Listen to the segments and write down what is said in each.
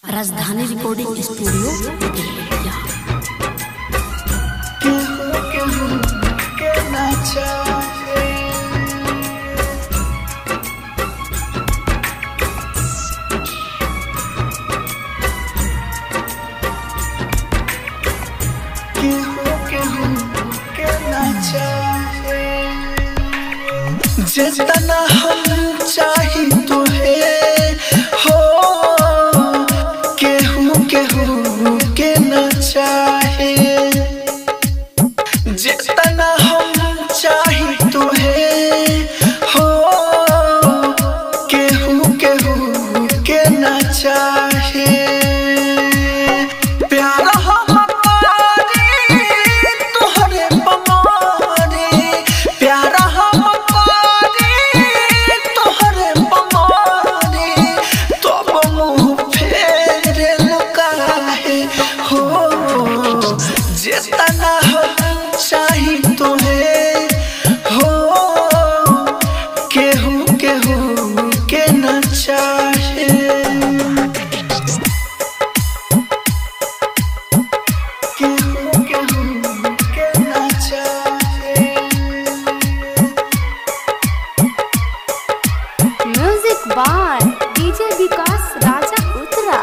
राजधानी recording studio Bettiah केहू केहू के ना चाहे केहू केहू के ना चाहे जितना हम चाही तुहे हो केहू केहू के ना चाहे जितना हम चाही तुहे हो केहू केहू के ना चाहे प्यार हम पारी तोहरे बमारी प्यार हम पारी तोहरे बमारी तब मुँह फेरे लुकाहे हो जितना हम चाही तुहे हो केहू केहू के न चाहे केहू केहू के न चाहे music by DJ Vikas Raja Uttara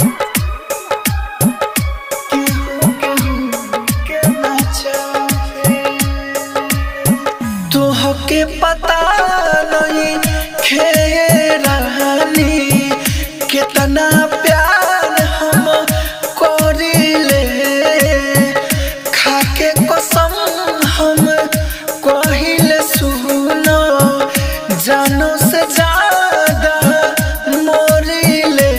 केहू केहू के न चाहे तोहके पता नहीं खेरानी कितना प्यार हम करिले खाके कसम हम कहिले सुनो जानो से ज्यादा मोरिले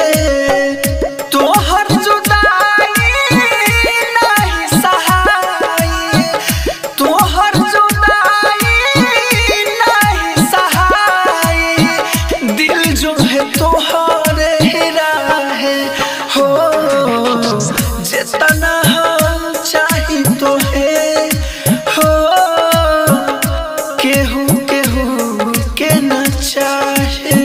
तोहर जुदाई नहीं सहाई तोहर जुदाई नहीं सहाई दिल जो है तोहरे हीरा है हो जितना हम चाही तो है हो केहू केहू के न चाहे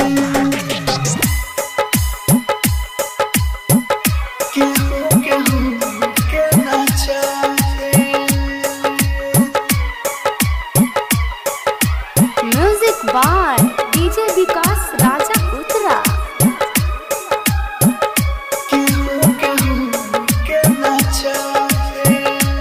केहू केहू के न चाहे music by DJ Vikas Raja Uttara केहू केहू के न चाहे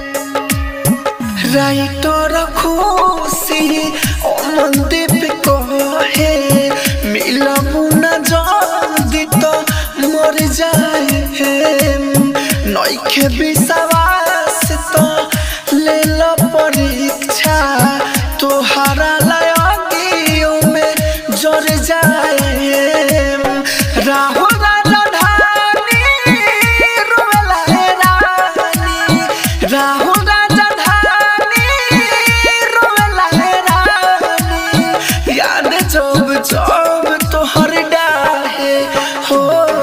राइटर खुशी ओ मंदीप कहे मिलबू न जल्दी तो मर जाए नइखे विश्वास तो ले लो परीक्षा तोहरा लगियो में जर जाए राहु राजधानी रोवेला हे रानी राहु राजधानी रोवेला हे रानी याद जब जब तोहर डाहे हो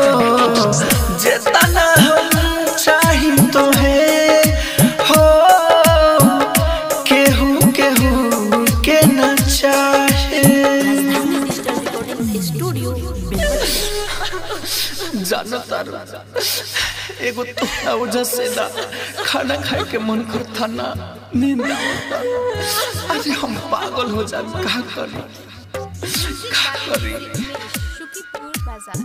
जितना हम चाही तोहे हो केहू केहू के न चाहे राजधानी डिजिटल रिकॉर्डिंग स्टूडियो बेतिया जानो तारू एगो तोहरा वजह से ना खाना खाए के मन करता ना नींद आवता अरे हम पागल हो जा का करी का करी शुकीपुर बाजार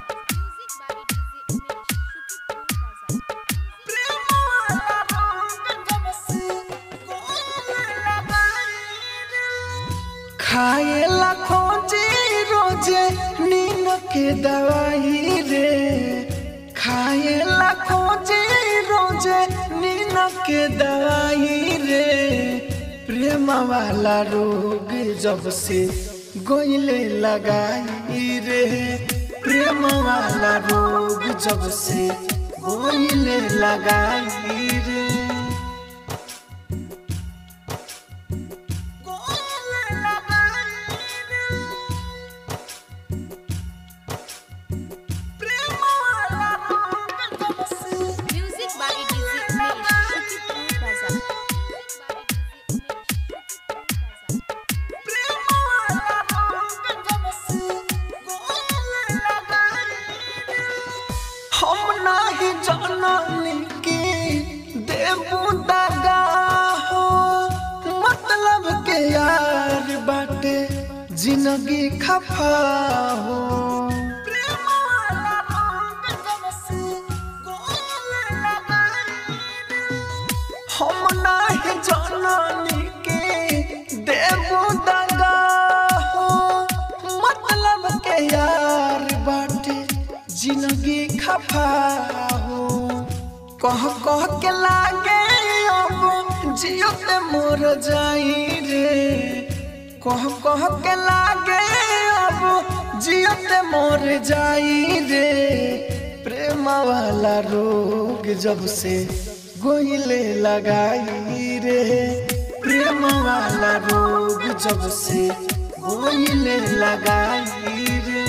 खाए ला खोजे रोजे नींद के दवाई रे खाए ला खोजे रोजे नींद के दवाई रे प्रेम वाला रोग जब से गोइले लगाई रे प्रेम वाला रोग जब से गोइले लगाई रे music by DJ Umesh Shukipur बाजार नाही जाननी की देबू दगा हो मतलब के यार बाटे जिंदगी खफा हो हम नाही जाननी के देबू दगा हो मतलब के यार बाटे जिंदगी खफा हो कह कह के लागे अब जियो पे मोर जाई रे कह कह के लागे अब जियो पे मोर जाई रे प्रेम वाला रोग जब से गोइले लगाई रे प्रेम वाला रोग जब से गोइले लगाई रे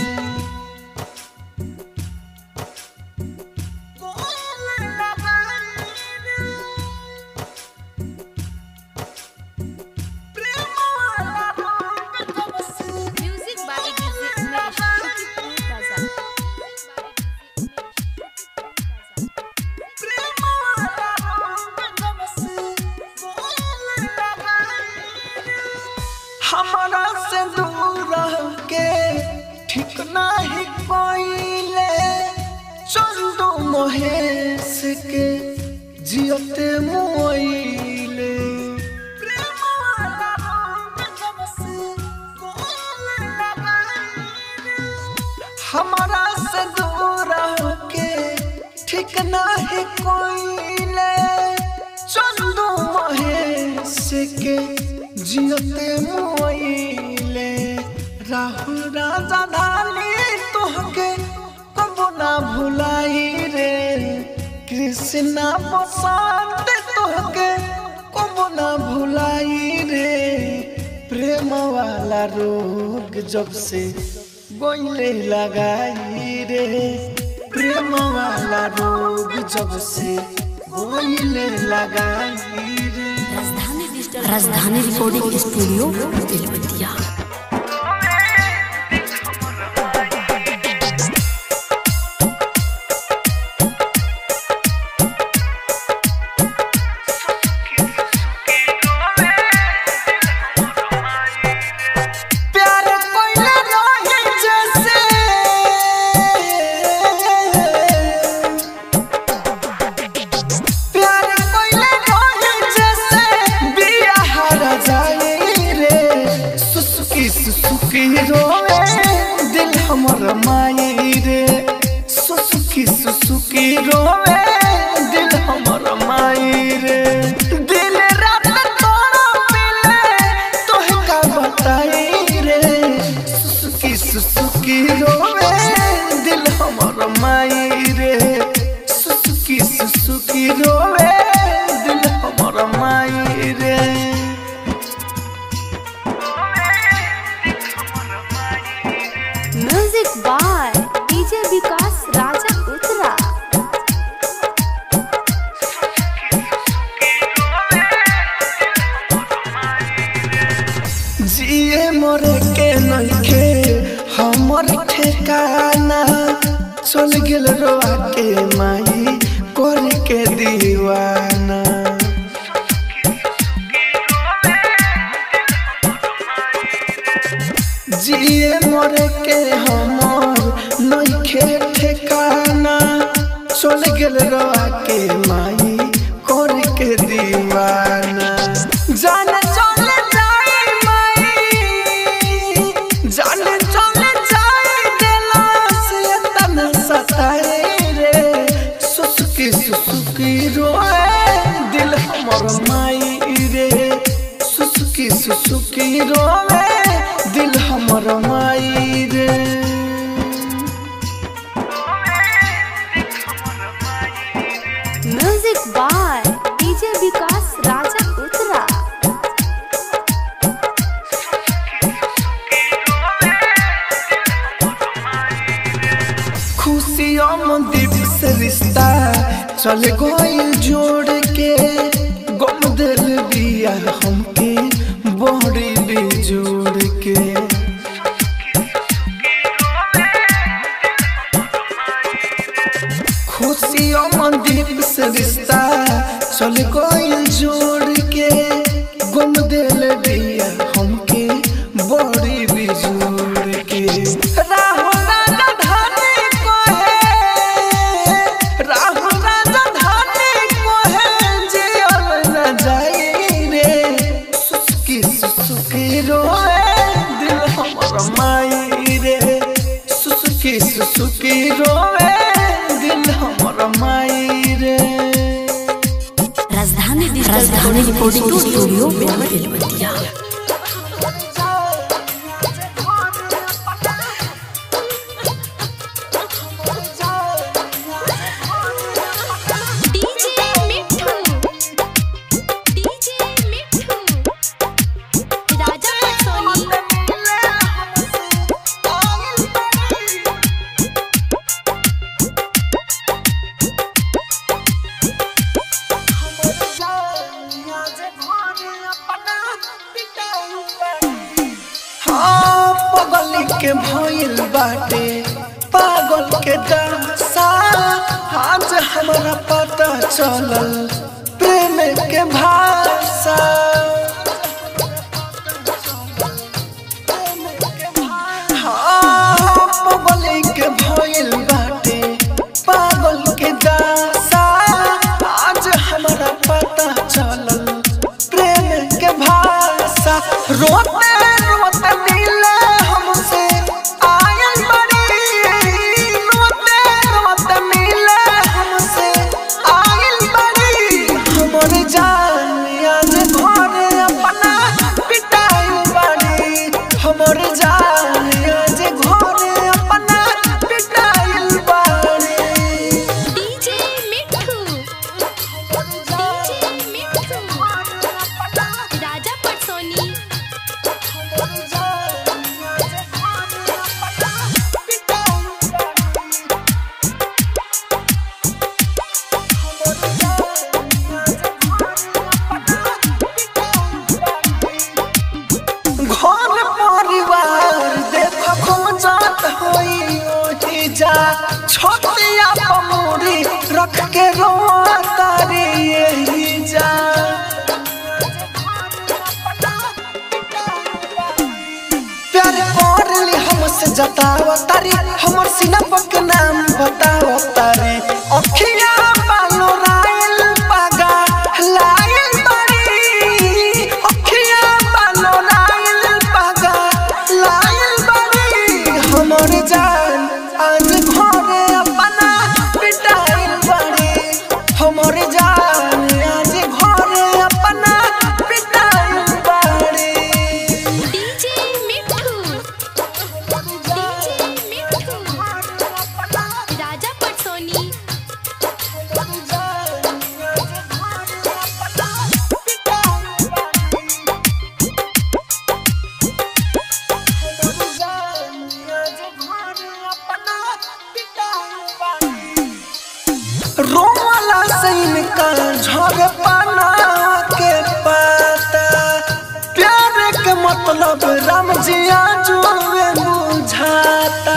म्यूजिक बाय डीजे उमेश शुक्रिया बाजार हमारा से दूर रह के ठीक नहीं कोइले चंदू महेश के जियते मोइले हमारा से दूर रह के ठीक नहीं कोइले चंदू महेश के जियते मोइले राहुल राजा धानी तोहके कबो ना भुलाई रे कृष्णा बसंत तोहके कबो ना भुलाई रे प्रेम वाला रोग जब से गोइले लगाई रे प्रेम वाला रोग जब से गोइले लगाई रे राजधानी डिजिटल राजधानी रिकॉर्डिंग स्टूडियो बेलबतिया प्यार कोइले रही जैसे प्यार कोइले रही जैसे बिया हरा जाए रे सुसुकी सुसुकी रोवे दिल हमर माई रे सुसुकी सुसुकी रोवे दिल हमर माई रे दिल रात तोड़ा पिले तोहे का बताई रे सुसुकी सुसुकी रोवे दिल हमर माई रे सुसुकी सुसुकी रोवे दिल हमर माई रे music by DJ Vikas Raja Uttara जिए मरे के नइखे हमर ठेकाना चल गेल रोआ के माई कर के दीवाना जिए मरे के हमर नइखे ठेकाना चल गेल रोआ के माई कर के दीवाना जाने चले जाई माई जाने चले जाई दिला से तना सताए रे सुसुकी सुसुकी रोए दिल हमर माई रे सुसुकी सुसुकी रोए दिल हमर माई रे music by DJ Vikas Raja Uttara खुशियों में दीप से रिश्ता चल गइल जोड़ के गम दिल दिया हमके बड़ी बेजोड़ के खुशी अमनदीप से रिश्ता चल गइल जोड़ के गुम दिल दिया हमके बड़ी बिजोड़ के राहो राजा धानी कोहे राहो राजा धानी कोहे जियल न जाई रे सुसुकी सुसुकी रोए दिल हमर माई रे सुसुकी सुसुकी रोए दिल हमर माई रे Rajdhani Rajdhani recording studio Belwatiya DJ Mithu DJ Mithu Raja Patsoni हाँ पगल के भइल बाटे पागल के दासा आज हमरा पता चलल प्रेम के भाषा हाँ पगल के भइल बाटे पागल के दासा आज हमरा पता चलल प्रेम के भाषा रोते रोते दिल हमसे आयल बड़ी रोते रोते मिल हमसे आयल बड़ी हमर जान आज घर अपना पिटाई बड़ी हमर जान आज घर अपना पिटाई बड़ी डीजे मिठू डीजे मिठू राजा पटसोनी घर परिवार देख खोजत होई ओही जा छोटिया पमूरी रख के रोआ तारी यही जा प्यार करली हमसे जताव तारी हमर सिनप के नाम बताव तारी अखिया बालो रायल पागा लायल बारी अखिया बालो रायल पागा लायल बारी हमर जान आज घरे अपना पिटाइल बारी हमर जान आज घरे अपना पिटाइल बारी डीजे मिठू डीजे मिठू राजा पटसोनी रोमला सैन का झर पाना के पाता प्यार के मतलब राम जिया जुए बुझाता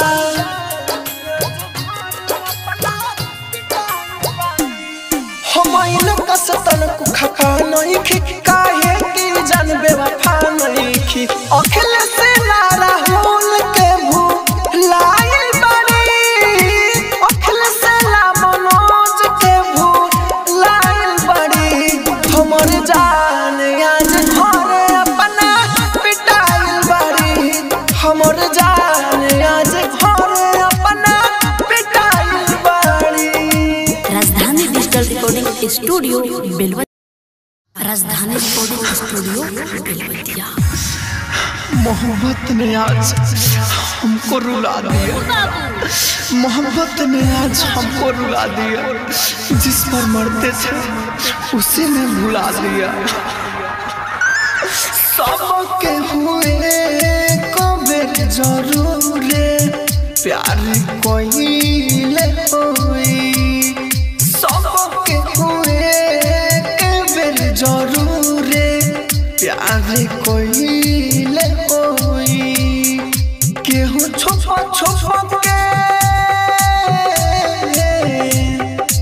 हम इन कसतन को खपा नहीं खी काहे की जान बेवफा नहीं खी अखिल से नारा होल के भू लायल बड़ी अखिल से ला मनोज के भू लायल बड़ी हमर जान आज घर अपना पिटाइल बड़ी हमर जान आज घर अपना पिटाइल बड़ी राजधानी digital recording studio Belwatiya Rajdhani recording studio Belwatia मोहब्बत ने आज हमको रुला दिया मोहब्बत ने आज हमको रुला दिया जिस पर मरते थे उसी ने भुला दिया सबके हुए कबेर जरूर प्यार कोई होई सबके हुए कबेर जरूर प्यार कोई होई केहू छोपा छोपा के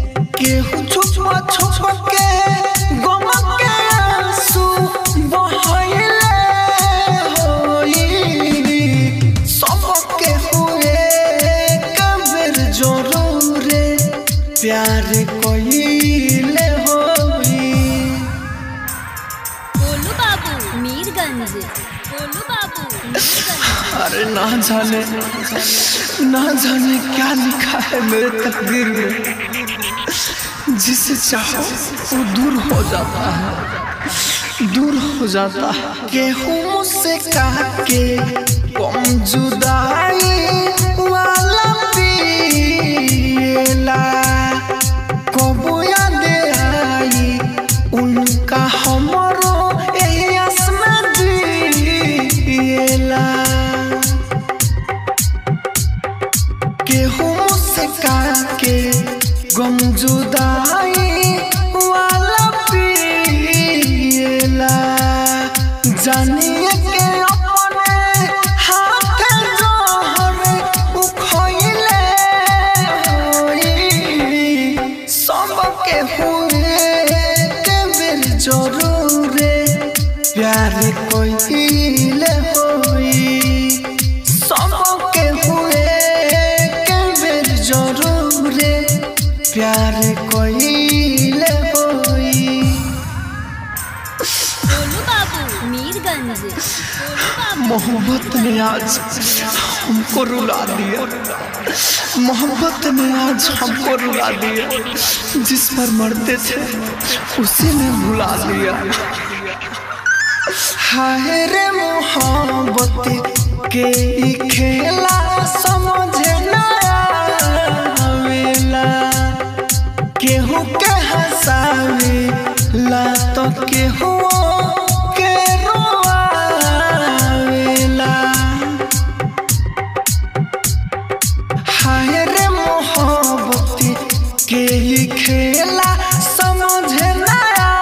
प्यार कोइले होई गोलू बाबू मीरगंज गोलू बाबू मीरगंज अरे ना जाने ना जाने क्या लिखा है मेरे तकदीर में जिसे चाहो वो दूर हो जाता है दूर हो जाता है गेहूं से काके कम जुदाई वाला पिएला कबो याद आई उनका हमरो एही आसमा दिएला गेहूं से काके गम जुदाई वाला पिएला जानिए के अपने हाथ जोहर उखइले होई सबके हुए के बेर जरूरे प्यार कोइले होई सबके हुए के बेर जरूरे प्यार कोइले होई गोलू बाबू मीरगंज गोलू बाबू मोहब्बत ने आज हमको रुला दिया मोहब्बत ने आज हमको रुला दिया जिस पर मरते थे उसी ने भुला दिया हाय रे मोहब्बत के ई खेला समझे ना आवेला केहू के हंसावे ला तो केहू के रोआवेला हाय रे मोहब्बत के ही खेला समझे ना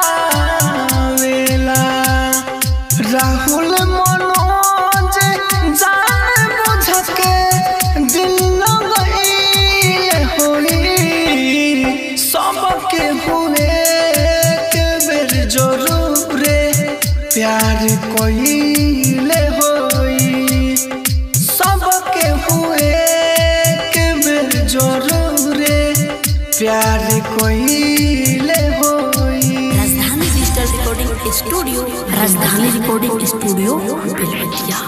आवेला राहुल मनोज जान बुझ के दिल लगइले होई सबके हुए के बेर जरूरे प्यार कोइले होई सबके हुए के बेर जरूरे प्यार कोइले होई Rajdhani digital recording studio Rajdhani recording studio Belwatiya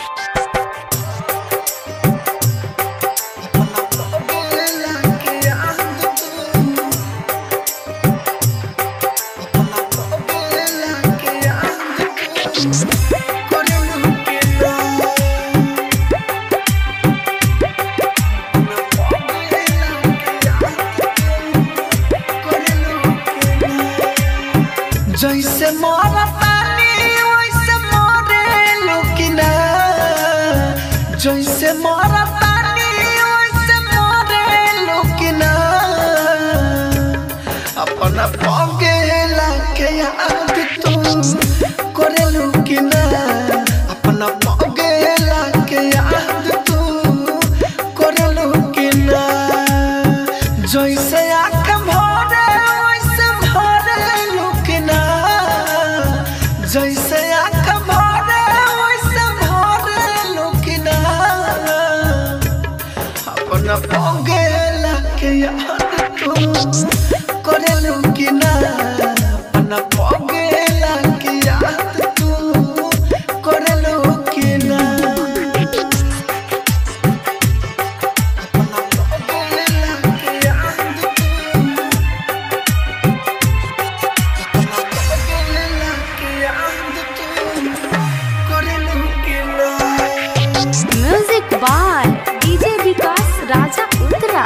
जैसे मोरा पानी वैसे मोरे लुकिना जैसे मोरा पानी वैसे मोरे लुकिना अपना पगे लाके याद तू करे लुकिना अपना पगे लाके याद तू करे लुकिना जैसे आँख भरे वैसे भरे लुकिना जैसे आँख भरे वैसे भरे लुकिना अपना पगे लाके याद तू करे लुकिना अपना पगे लाके याद तू करे लुकिना music by DJ Vikas Raja Uttara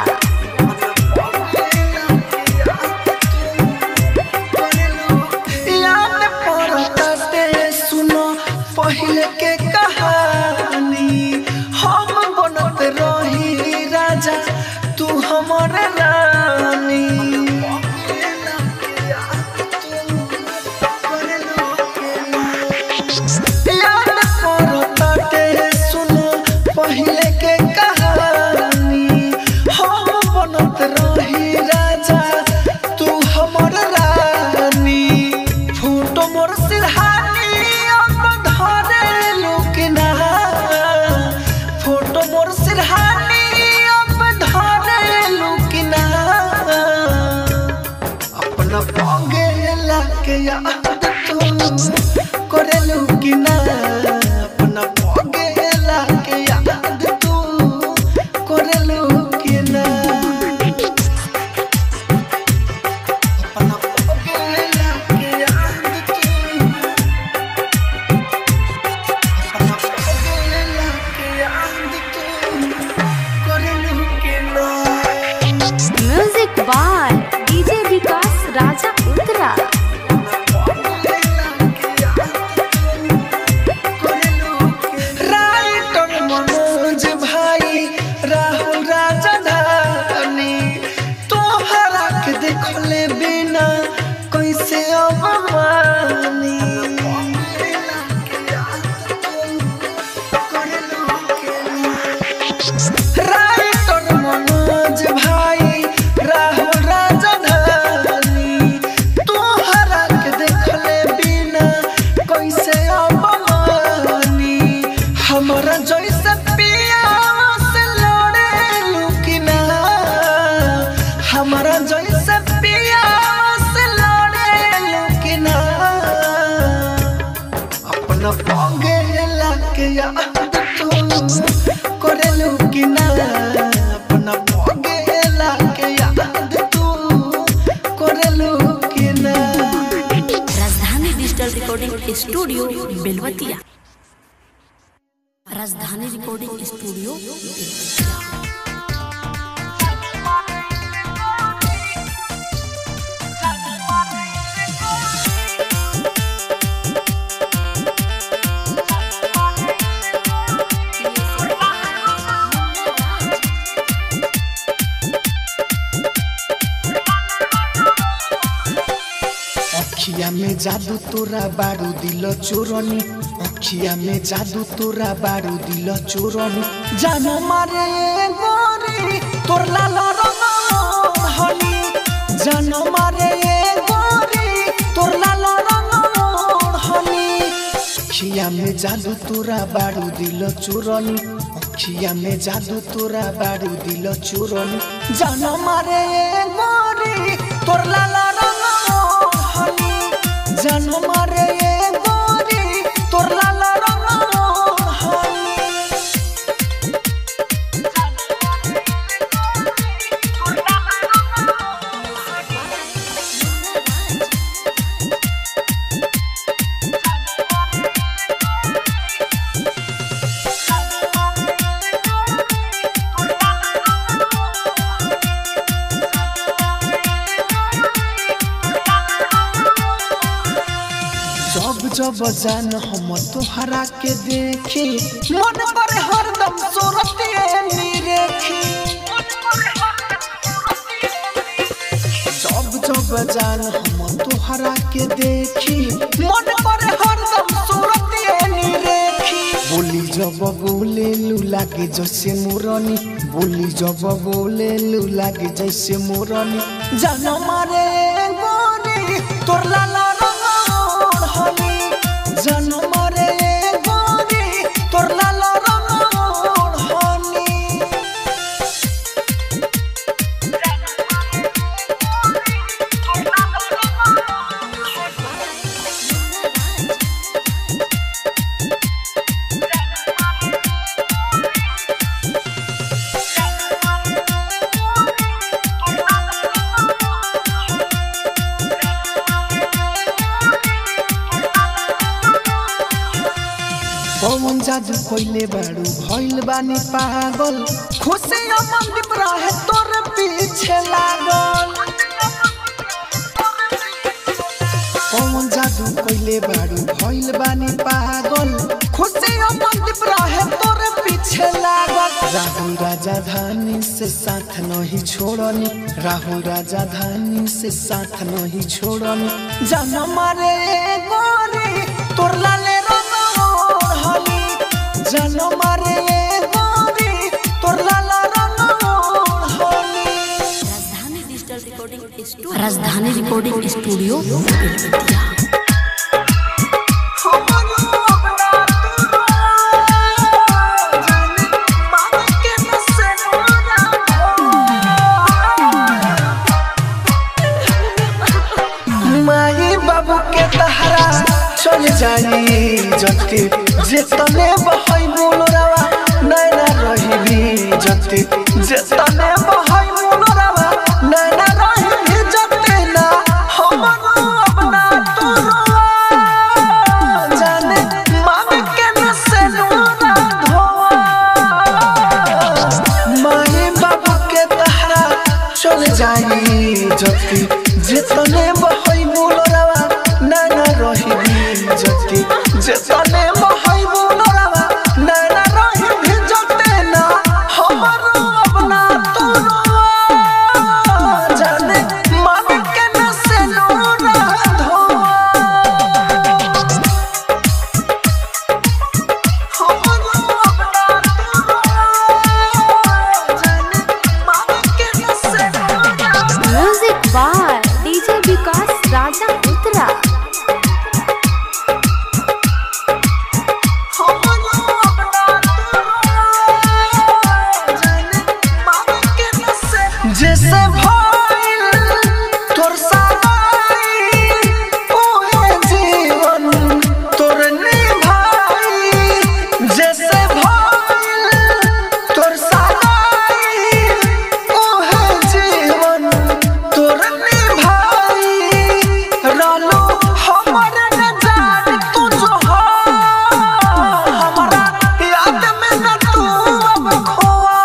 याद पड़ताते सुनो पहले के कहानी हम बनत रही राजा तू हमर रानी याद पड़ताते सुनो पहले के कहानी हम बनत रही राजा तू हमर रानी फूटो मोर सिरहानी अब धरे लुकना फोटो मोर सिरहानी अब धरे लुकना music by DJ Vikas Raja Uttara writer Manoj भाई राहुल राजधानी तोहरा के देखले बिना कैसे अबमानी राइटर मनोज भाई राहुल राजधानी तोहरा के देखले बिना कैसे अबमानी हमारा जैसे पिया से लड़े लुकिना हमारा जैसे पिया से लड़े लुकिना अपना पंगे लाके याद तू करेलू कि ना अपना पंगे लाके याद तू करेलू कि ना राजधानी digital recording studio Belwatiya Rajdhani recording studio Belwatia अखिया में जादू तोरा बारू दिल चोरनी अखिया में जादू तोरा बारू दिल चोरनी जानो मारे गोरी तोर लाल रंग हनी जानो मारे गोरी तोर लाल रंग हनी अखिया में जादू तोरा बारू दिल चोरनी अखिया में जादू तोरा बारू दिल चोरनी जानो मारे गोरी तोर लाल रंग हनी जानो मारे गोरी तोर लाल रंग हनी जब जब जान हम तोहरा के देखी मन पर हरदम सूरते निरेखी जब जब जान हम तोहरा के देखी मन पर हरदम सूरते निरेखी बोली जब बोले लू लागे जैसे मोरनी बोली जब बोले लू लागे जैसे मोरनी जान मारे गोरी तोर लाला रंग हनी जान मारे गोरी तोर लाला रंग हनी पवन जादू कोइले बाड़ू भइल बानी पागल खुशी मंदीप रहे तोर पीछे लागल पवन जादू कोइले बाड़ू भइल बानी पागल खुशी मंदीप रहे तोर पीछे लागल राहुल राजधानी से साथ नहीं छोड़नी राहुल राजधानी से साथ नहीं छोड़नी जान मारे गोरी तोर लाले रंग हनी जान मारे गोरी तोर लाला रंग हनी Rajdhani digital recording studio Rajdhani recording studio Belwatiya माई बाबू के तहरा चल जाई जति जेतने बहई बोलरावा नैना रहिबी जति जेतने बहई बोलरावा नैना रहिबी जति ना हमरो अपना तुरवा जाने मामी के न से नूरा धोवा माई बाबू के तहरा जाई जति जेतने बहई बुलरवा नैना रही जति जेतने बहई बुलरवा नैना रही जते ना हमर अपना तोरा जाने मन के न से नूरा धोआ music by DJ Vikas Raja Uttara जैसे भइल तोर सगाई, ओहे जीवन तोर निभाई। जैसे भइल तोर सगाई, ओहे जीवन तोर निभाई। रहलो हमर नजार तू जो हो, हमरा याद में न तू अब खोआ।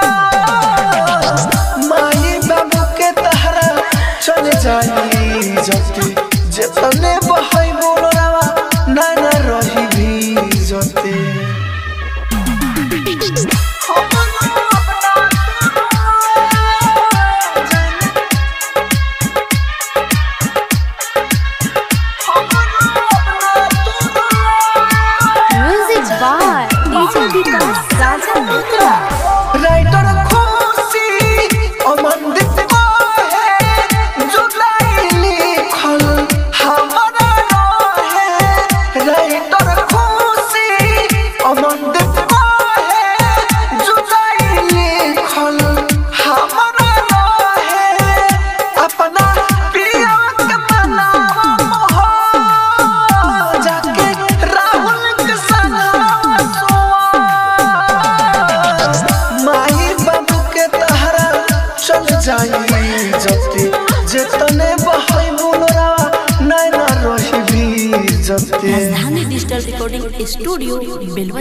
माई बाबू के तहरा चल जाई जति जेतने बहई बोलरावा नाना रही भी जति music by DJ Vikas Raja Uttara writer Khushi Amandeep है जुलाई लिखल हमारा रहे राइटर खुशी अमनदीप है जुलाई लिखल हमारा रहे अपना प्रिया के मनावा मोह जाके राहुल के संगवा सोआ माई बाबू के तहरा चल जाई जति जेतने बहई बुलरा नैना रही भी जति राजधानी digital recording studio Belwatiya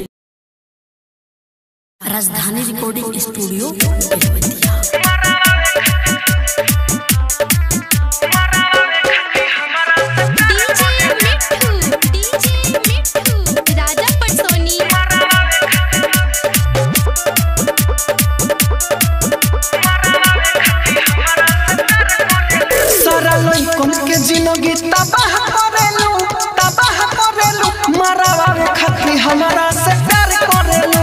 Rajdhani recording studio Belwatiya DJ Mitthu DJ Mitthu Raja पटसोनी सारा लइकन के जिंदगी तबाह करेलू तबाह करेलू मरावा रे खातिर हमारा से प्यार करेलू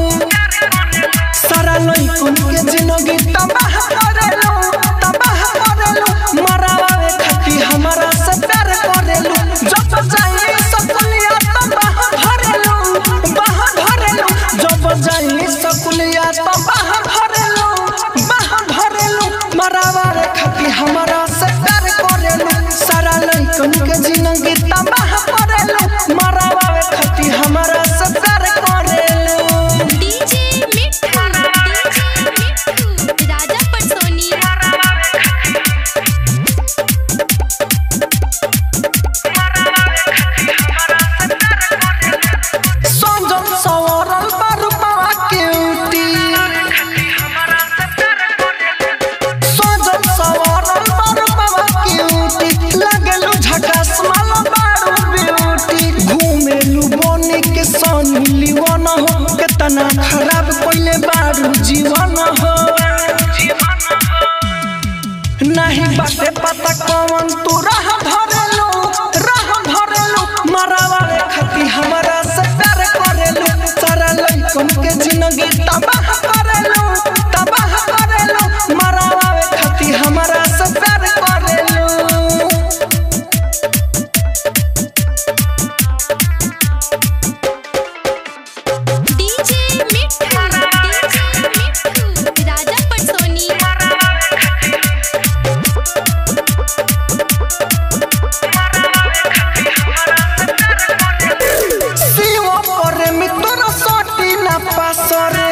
सारा लइकन के जिंदगी तबाह करेलू तबाह करेलू मरावा रे खातिर हमारा से प्यार करेलू जब जाई सकुलिया तबाह धरेलू बाह धरेलू जब जाई सकुलिया तबाह धरेलू बाह धरेलू मरावा रे खातिर हमारा से प्यार करेलू सारा लइकन के जिंदगी तबाह करेलू मरावा रे खातिर हमारा से प्यार करेलू डीजे मिट्ठू डीजे मिट्ठू राजा पटसोनी संजम सवरल बारूपावा के उटी संजम सवरल बारूपावा के उटी लगलू झकास माला बारू ब्यूटी घूमेलू बने के सनी लीवन हो केतना खराब पहिले बारू जीवन हो नहीं बाटे पता कौन तू राह धरेलू राह धरेलू मरावा रे खाती हमारा से प्यार करेलू सारा लइकन के जिंदगी तबाह करेलू तबाह करेलू मरावा रे खाती हमारा से प्यार करेलू डीजे मिट्ठू डीजे मिट्ठू राजा पटसोनी शिव पर मित्र सटी ना पासरे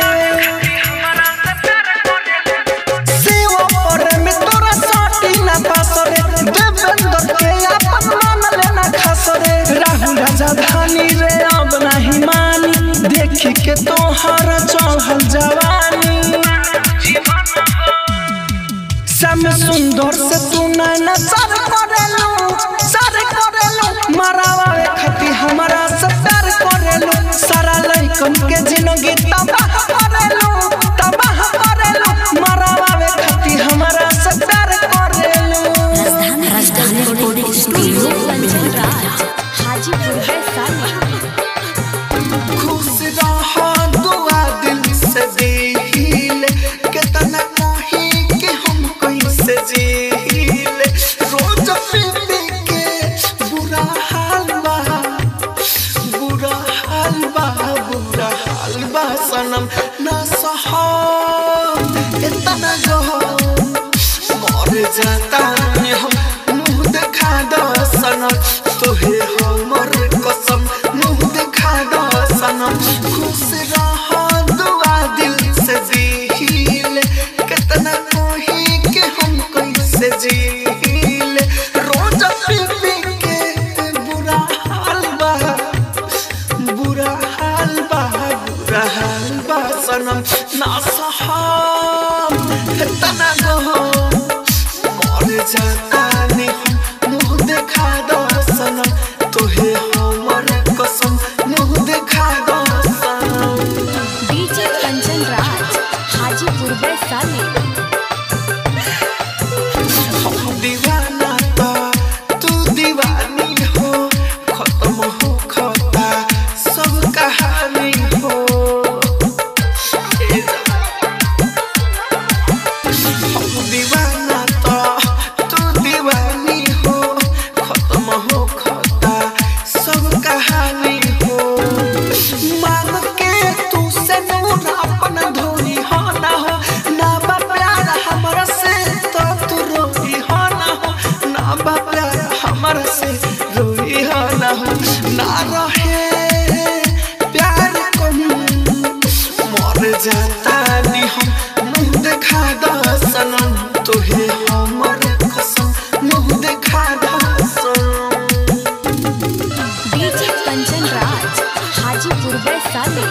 शिव पर मित्र सटी ना पासरे देवेंद्र के अपन मान लेना खासरे राहुल राजा धानी रे अब नहीं मानी देखी के तोहर चढ़ल जवानी श्याम सुंदर से तू नैना सर करेलू सर करेलू मरावा खती हमारा से प्यार करेलू सारा लइकन के जिंदगी तबाह करेलू तबाह करेलू मरावा खती हमारा से प्यार करेलू राजधानी राजधानी रिकॉर्डिंग स्टूडियो बेलवतिया हाजीपुर वैशाली खुश रहो दुआ दिल से दिल कितना कहीं कि हम कैसे जील रोज पी पी के बुरा हाल बा बुरा हाल बा बुरा हाल बा सनम ना सहो इतना गहो मर जाता हम मुंह देखा दो सनम तोहे हमर कसम मुंह देखा दो सनम खुश रहो दुआ दिल से जील कितना कोही के हम कैसे जील रोज पी पी के बुरा हाल बा बुरा हाल बा बुरा हाल बा सनम ना सहाम तना गहो मर जाता ने हम मुंह देखा दो सनम तोहे हमर कसम मुंह देखा दो सनम डीजे कंचन राज हाजीपुर वैशाली हम दीवाना तो तू दीवानी हो खत्म हो खता सब कहानी हो ए जा। हम दीवाना तो तू दीवानी हो खत्म हो खता सब कहानी हो मान के तू से नूर अपन धोनी हो ना हो ना बा प्यार हमरा से तो तू रोई हो ना हो ना बा प्यार हमरा से रोई हो ना हो ना रहे प्यार कम मर जाता नी हम मुंह देखा दो सनम तोहे हमर कसम मुंह देखा दो सनम डीजे कंचन राज हाजीपुर वैशाली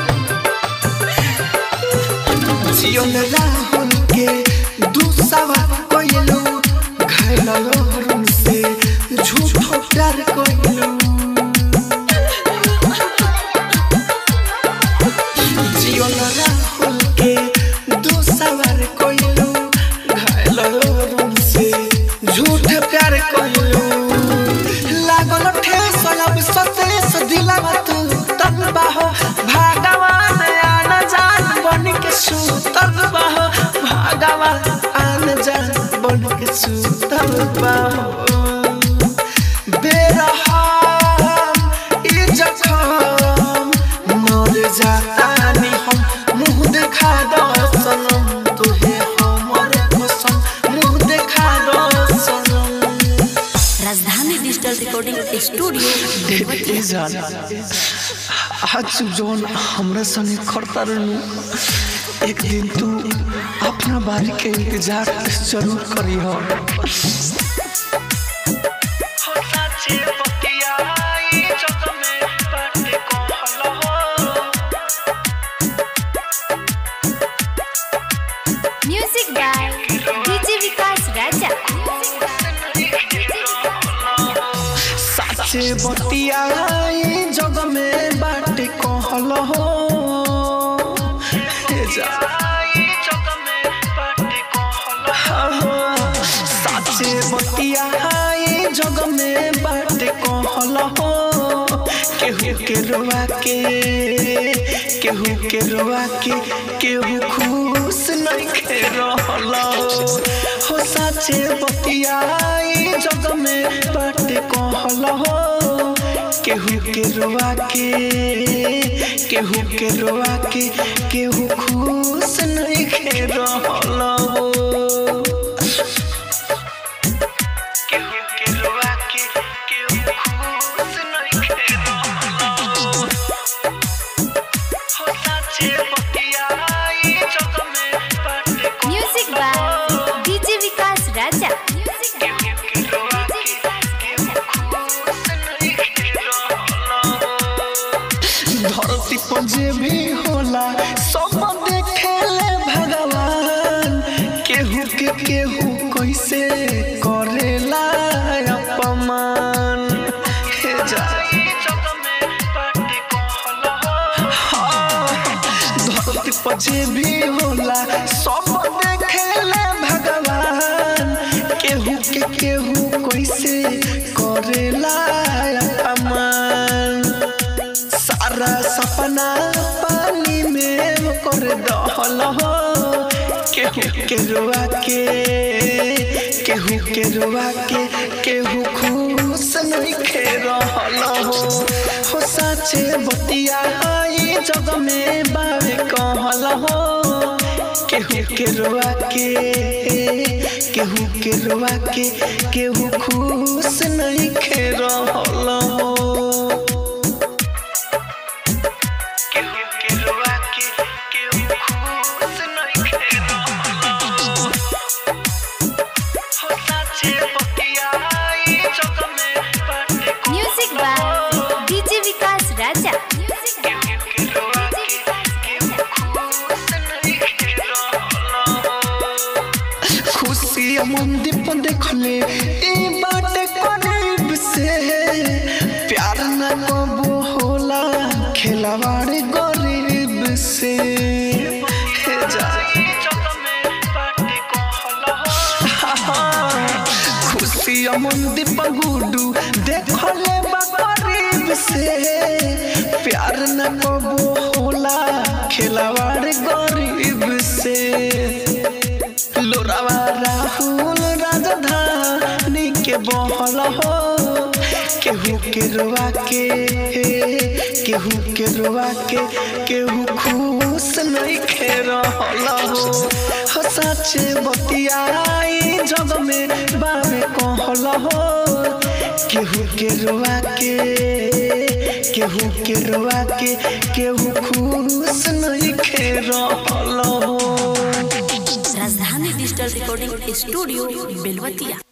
जियन राहुल के दूसवा कोइलू घायल लोहरुन से झूठो प्यार कोइलू जियन राहुल के दूसवा कोइलू घायल लोहरुन से झूठ प्यार कोइलू लागल ठेस अब सतेस दिलवा तू तब बाहो भगवान आन जान बन के सुतल बाहो भगवान आन जान बन के सुतल बाहो बेरहम ई जखम मर जाता नी हम मुंह देखा दो सनम तोहे हमर कसम मुंह देखा दो सनम Rajdhani digital recording studio Belwatiya ए जान आज जौन हमरा संगे करता रहनु एक दिन तू अपना बारी के इंतजार जरूर करी हो music by DJ Vikas Raja साचे बतिया जग में बाटे कहल हो ए जा साचे बतिया जग में बाटे कहल हो केहू के रोआ के केहू के रोआ के केहू खुश नहीं के रहल हो साचे बतिया जग में बाटे कहल हो केहू के रोआ के केहू के रोआ के केहू खुश नहीं के रहल हो केहू के रोआ के केहू खुश नहीं के रहल हो हो साचे बतिया जग में बाटे music by DJ Vikas Raja धरती पर जे भी होला सब देखेले भगवान केहू के केहू कैसे करेला अपमान हे जा धरती पर जे भी होला सब देखेले भगवान केहू के केहू कैसे करेला अपमान सारा सपना पानी में कर दहल हो केहू के रुआ के केहू के रुआ के केहू खुश नहीं खे रहल हो हो साचे बतिया आई जग में बावे कहल हो केहू के रुआ के केहू के रुआ के केहू खुश नहीं खे रहल हो केहू के रुआ के केहू खुश नहीं खे रहल हो साचे बतिया आई जग में बाटे music by DJ Vikas Raja खुशी मंदिर पर देखले ए बाटे करीब से प्यार न कबो होला खिलवाड़ गरीब से हे जा खुशी मंदिर पर गुडू देखले बा करीब से प्यार न कबो होला खिलवाड़ गरीब से लोरावा राहुल राजधानी के बहल हो केहू के रुआ के केहू के रुआ के केहू खुश नहीं खे रहल हो हो साचे बतियाई जग में बाबे कहल हो केहू के रुआ के केहू के रुआ के केहू खुश नहीं खे रहल हो राजधानी डिजिटल रिकॉर्डिंग स्टूडियो बेलवतिया